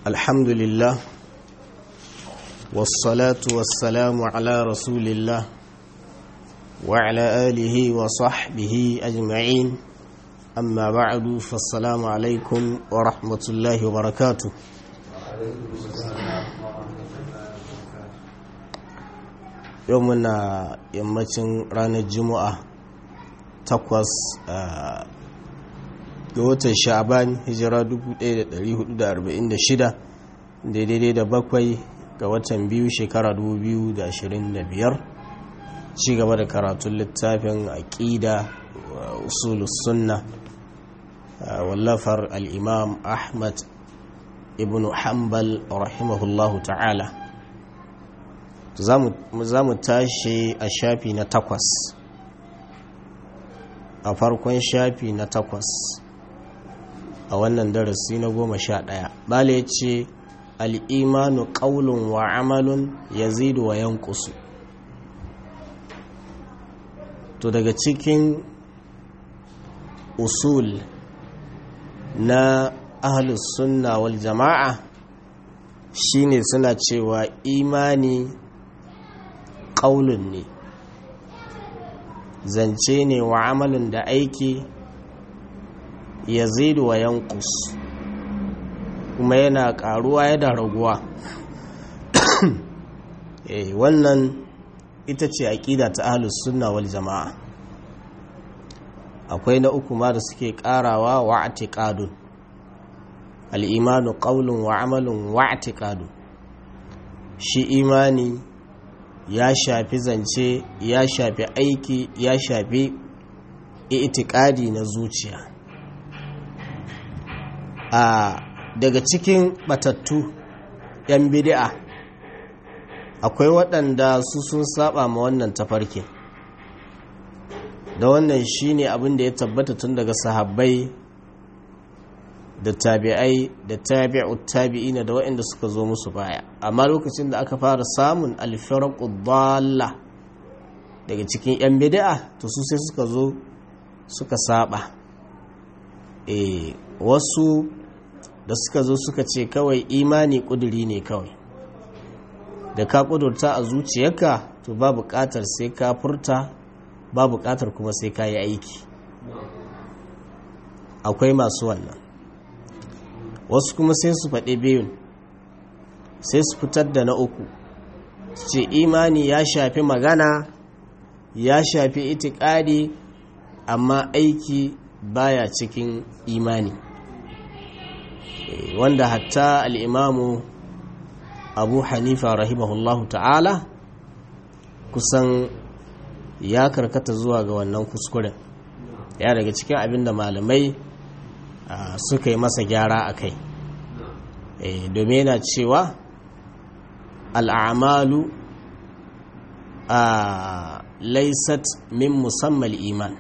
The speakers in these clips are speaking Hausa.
الحمد لله والصلاة والسلام على رسول الله وعلى آله وصحبه أجمعين أما بعد فالسلام عليكم ورحمة الله وبركاته يومنا يمتن رانا الجمعة تقوس ga watan sha'aban hijira 1446 daidai da bakwai ga watan biyu shekara 2025 ci gaba da karatun littafin aƙida usulus sunna wallafar al'imam ahmad ibn hanbal rahimahullahu ta'ala za mu tashi a shafi na takwas a farkon shafi na takwas a wannan darasi na goma sha ɗaya bala ya ce al'imanu ƙaulun wa amalun ya zidu wa yankusu to daga cikin usul na ahalus sunna wal jama'a shine suna cewa imani ƙaulun ne zance ne wa amalin da aiki yazidu wa yankus kuma yana karuwa yana raguwa eh wannan ita ce aqida ta ahlus sunna wal jamaa akwai na uku ma da suke karawa wa i'tiqadun al imanu qawlun wa amalun wa i'tiqadun shi imani ya shafi zance ya shafi aiki ya shafi i'tiqadi na zuciya a daga cikin batattu 'yan bidi'a akwai waɗanda su sun saba ma wannan tafarkin da wannan shine abin da ya tabbata tun daga sahabbai da tabi'ai da tabi'u tabi'ina da waɗanda suka zo musu baya amma lokacin da aka fara samun alfarqu dalla daga cikin 'yan bidi'a to su sai suka zo suka saba eh wasu da suka zo suka ce kawai imani kuduri ne kawai da ka kudurta a zuciyarka to ba buƙatar sai ka furta ba buƙatar kuma sai ka yi aiki akwai masu wannan wasu kuma sai su faɗi biyun sai su fitar da na uku ce imani ya shafi magana ya shafi itikadi amma aiki baya cikin imani wanda hatta al'imamu abu hanifa rahimahullahu ta'ala kusan ya karkata zuwa ga wannan kuskuren ya daga cikin abin da malamai suka yi masa gyara a kai domin yana cewa al'amalu a laisat min musamman iman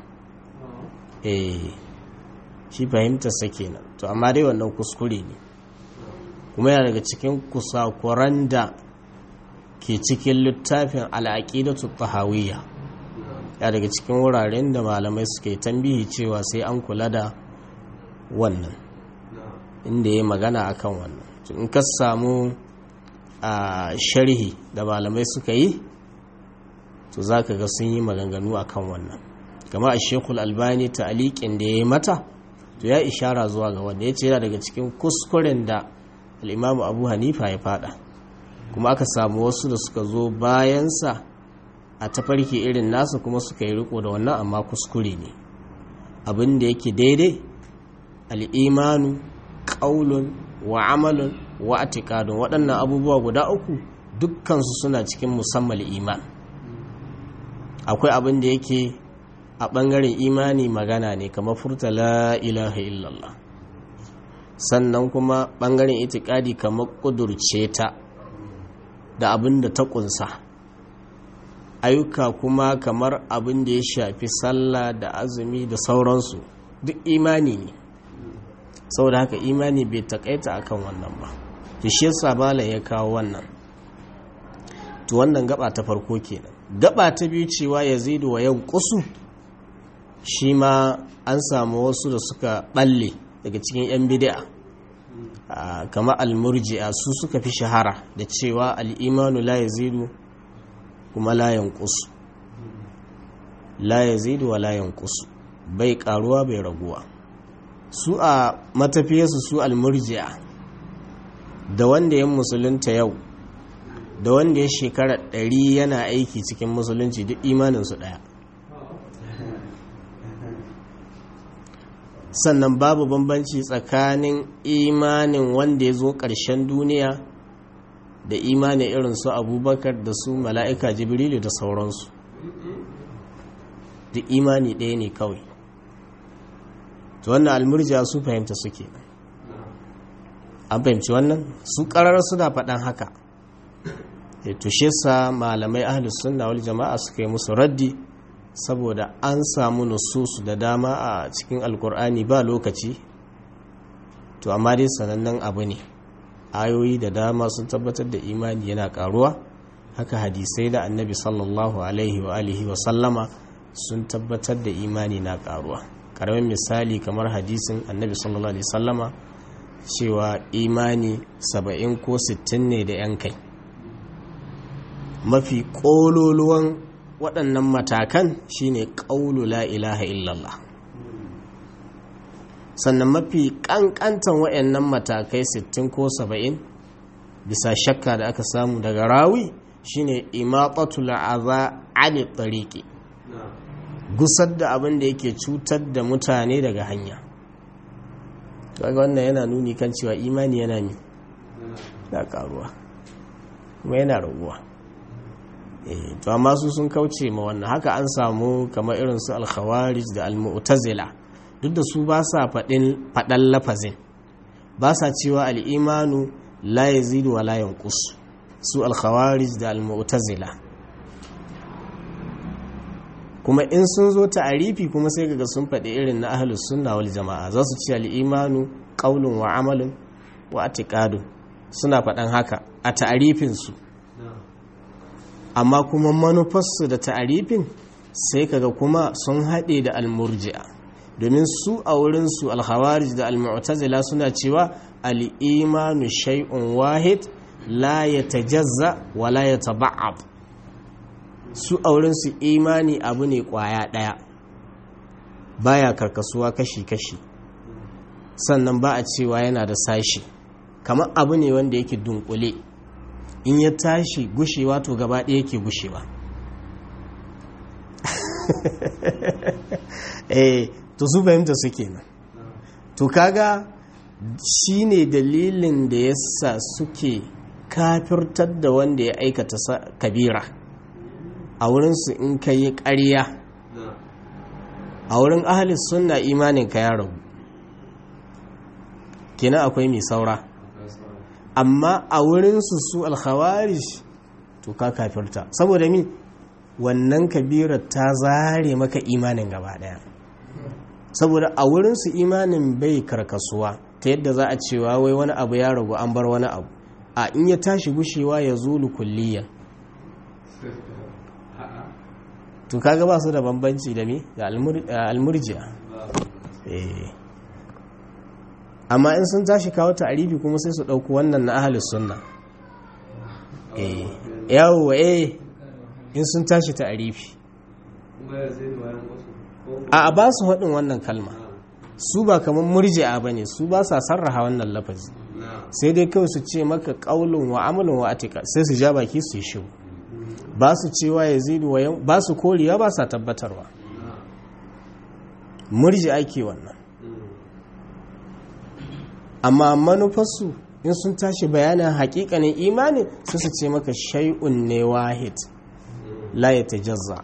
shi fahimtarsa kenan to amma dai wannan kuskure ne kuma yana daga cikin kusakuran da ke cikin littafin al'aƙidatu tahawiyya ya daga cikin wuraren da malamai suke tambihi cewa sai an kula da wannan inda ya magana akan wannan in ka samu a sharhi da malamai suka yi to za ka ga sun yi maganganu akan wannan kama a shekul albani ta aliƙin da ya yi mata to ya ishara zuwa ga wanda ya ce yana daga cikin kuskuren da al'imamu abu hanifa ya fada kuma aka samu wasu da suka zo bayansa a tafarki irin nasa kuma suka yi riko da wannan amma kuskure ne abin da yake daidai al'imanu ƙaulun wa amalun wa atikadun waɗannan abubuwa guda uku dukkansu suna cikin musamman iman akwai abin da yake a ɓangaren imani magana ne kamar furta la ilaha illallah sannan kuma ɓangaren itikadi kamar ƙudurce ta da abin da ta ƙunsa ayyuka kuma kamar abin da ya shafi sallah da azumi da sauransu duk imani ne saboda haka imani bai taƙaita akan wannan ba shi yasa malam ya kawo wannan to wannan gaba ta farko kenan gaba ta biyu cewa yazidu wa yanqusu shi ma an samu wasu da suka balle daga cikin 'yan bid'a kama almurji'a su suka fi shahara da cewa al'imanu la yazidu kuma la yanqusu la yazidu wa la yanqusu bai karuwa bai raguwa su a matafiyarsu su almurji'a da wanda ya musulunta yau da wanda ya shekara ɗari yana aiki cikin musulunci duk imaninsu ɗaya sannan babu bambanci tsakanin imanin wanda ya zo ƙarshen duniya da imanin irin su abubakar da su mala'ika jibrilu da sauransu duk imani ɗaya ne kawai to wannan almurja su fahimta suke an fahimci wannan su ƙarar suna faɗan haka ya tushe sa malamai ahlus sunna wal jama'a suka yi musu raddi saboda an samu nususu da dama a cikin alkur'ani ba lokaci to amma dai sanannen abu ne ayoyi da dama sun tabbatar da imani yana karuwa haka hadisai da annabi sallallahu alaihi wa alihi wa sallama sun tabbatar da imani na karuwa karamin misali kamar hadisin annabi sallallahu alaihi sallama cewa imani saba'in ko sittin ne da yan kai mafi ƙololuwan waɗannan matakan shine ƙaulu la ilaha illallah sannan mafi ƙanƙantan waɗannan matakai 60 ko 70 bisa shakka da aka samu daga rawi shine imaqatul aza ani tariqi gusar da abin da yake cutar da mutane daga hanya kaga wannan yana nuni kan cewa imani yana mi da karuwa kuma yana raguwa to amma su sun kauce ma wannan haka an samu kamar irin su alkhawarij da almu'tazila duk da su ba sa faɗin faɗan lafazin ba sa cewa al'imanu la yazidu wa la yanqus su alkhawarij da almu'tazila kuma in sun zo ta'arifi kuma sai kaga sun faɗi irin na ahlus sunna wal jama'a za su ce al'imanu qaulun wa amalun wa atiqadun suna faɗan haka a ta'arifin su amma kuma manufarsu da ta'arifin sai kaga kuma sun haɗe da almurji'a domin su a wurinsu alhawarij da almu'tazila suna cewa al'imanu shay'un wahid la ya tajazza wa la ya taba'ab su a wurinsu imani abu ne ƙwaya ɗaya baya karkasuwa kashi-kashi sannan ba a cewa yana da sashi kamar abu ne wanda yake dunkule in ya tashi gushewa to gaba ɗaya yake gushewa eh to su fahimta su kenan to kaga shi ne dalilin da yasa suke kafirtar da wanda ya aikata kabira a wurinsu in ka yi ƙarya a wurin ahalis sunna imanin ka ya ragu kenan akwai mai saura amma a wurinsu su alkhawarish to ka kafirta saboda mi wannan kabirar ta zare maka imanin gaba daya saboda a wurinsu imanin bai karkasuwa ta yadda za a cewa wai wani abu ya ragu an bar wani abu a in ya tashi gushewa ya zulu kulliyan to kaga ba su da bambanci da mi da almurjiya eh amma in sun tashi kawo ta'arifi kuma sai su ɗauku wannan na ahalus sunna eh yawo eh in sun tashi ta'arifi a ba su haɗin wannan kalma su ba kamar murji'a ba ne su ba sa sarraha wannan lafazi sai dai kawai su ce maka ƙaulun wa amalin wa atika sai su ja baki su yi shiru ba su cewa ya zidu wa yau ba su koriya ba sa tabbatarwa murji'a ke wannan amma manufarsu in sun tashi bayanin hakikanin imanin su su ce maka shay'un ne wahid la ya tajazza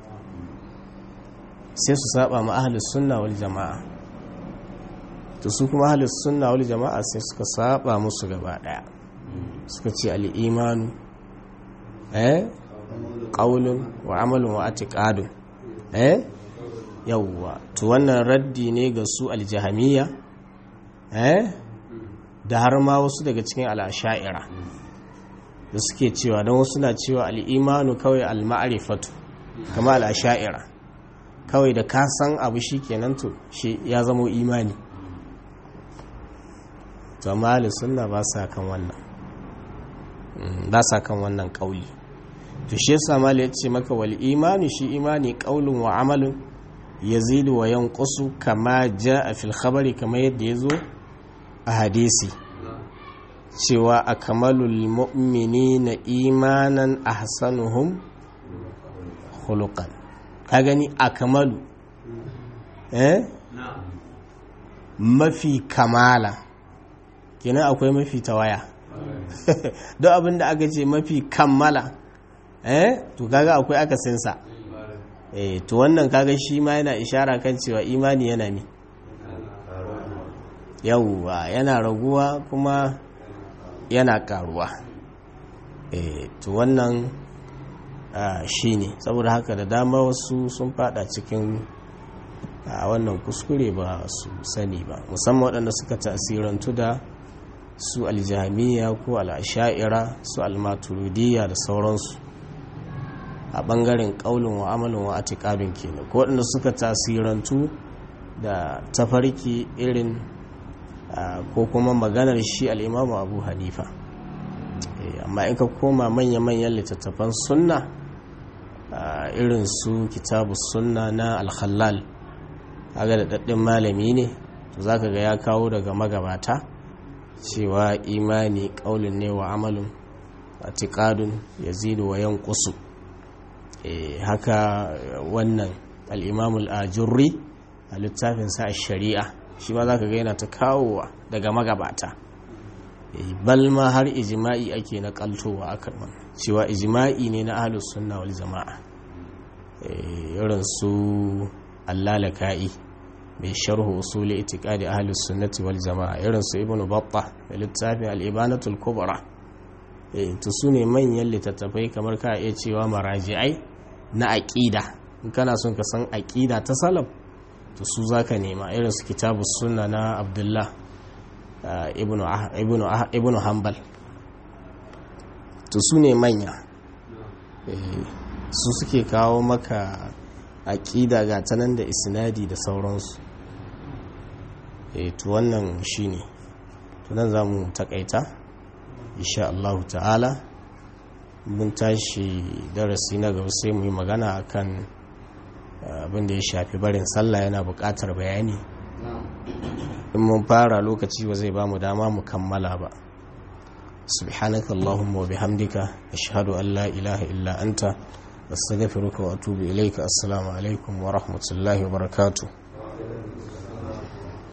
sai su saba ma ahlus sunna wal jama'a to su kuma ahlus sunna wal jama'a sai suka saba musu gaba daya suka ce al imanu eh qaulun wa amalun wa i'tiqadun eh yawwa to wannan raddi ne ga su al jahamiyya eh da har ma wasu daga cikin al'asha'ira da suke cewa don wasu na cewa al'imanu kawai al-ma'arifatu kama al'asha'ira kawai da ka san abu shi kenan to shi ya zama imani to amma sunna ba sa kan wannan ba sa kan wannan kauli to shi yasa mali ya ce maka wal imani shi imani qaulun wa amalun yazidu wa yanqusu kama jaa fil khabari kama yadda yazo a hadisi cewa akmalul mu'minina imanan ahsanuhum khuluqan ka gani akmalu eh mafi kamala kenan akwai mafi tawaya don abin da aka ce mafi kammala eh to kaga akwai akasinsa eh to wannan kaga shi ma yana ishara kan cewa imani yana ne yawwa yana raguwa kuma yana karuwa eh to wannan shi ne saboda haka da dama wasu sun fada cikin a wannan kuskure ba su sani ba musamman waɗanda suka tasirantu da su aljamiya ko al'asha'ira su almaturidiyya da sauransu a ɓangaren ƙaunin wa amalin wa atikadun kenan ko waɗanda suka tasirantu da tafarki irin ko kuma maganar shi al'imamu abu hanifa amma in ka koma manya-manyan littattafan sunna irin su kitabu sunna na alhallal kaga da daɗin malami ne to zaka ga ya kawo daga magabata cewa imani ƙaulin ne wa amalin atiƙadun ya zidu wa yankusu haka wannan al'imamul ajurri a littafinsa a shari'a shi ma za ka ga yana ta kawowa daga magabata balma har ijima'i ake na kaltowa a karman cewa ijima'i ne na ahalus sunna wal jama'a irin su allalaka'i mai sharhu usuli itiqadi ahlus sunnati wal jamaa irin su ibnu battah da littafin al-ibanatul kubra eh to sune manyan littattafai kamar ka iya cewa maraji'ai na aqida in kana son ka san aqida ta salaf to su zaka nema irin su kitabus sunna na abdullah ibnu ibnu ibnu hanbal to sune manya su suke kawo maka aƙida ga ta nan da isnadi da sauransu e to wannan shine to nan za mu takaita insha Allah ta'ala mun tashi darasi na gaba sai mu yi magana akan abin da ya shafi barin sallah yana buƙatar bayani in mun fara lokaci ba zai ba mu dama mu kammala ba subhanaka allahumma wa bihamdika ashhadu an la ilaha illa anta astaghfiruka wa atubu ilayka assalamu alaikum wa rahmatullahi wa barakatuh